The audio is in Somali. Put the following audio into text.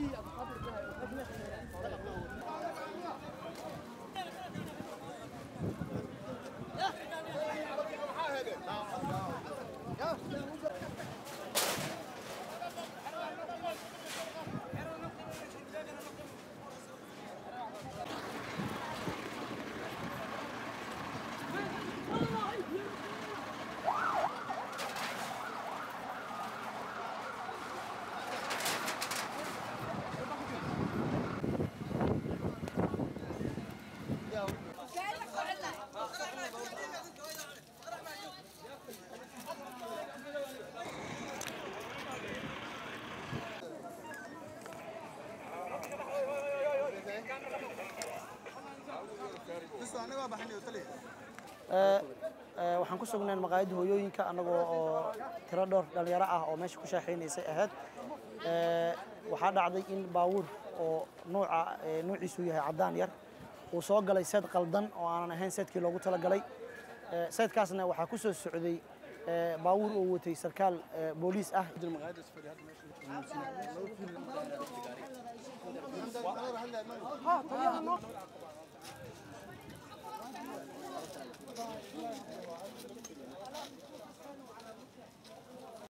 waxaan ku sugnayn maqaayadda hooyooyinka annagoo oo tiro dhowr dhallinyaro ah oo meesha ku shaaxaynaysay ahayd waxaa dhacday in baawuur oo nuuca nuuciisu yahay caddaan yar uu soo galay seed qaldan oo aanan ahayn seedkii loogu talagalay seedkaasna waxaa ku soo socday baawuur oo watay sarkaal booliis ah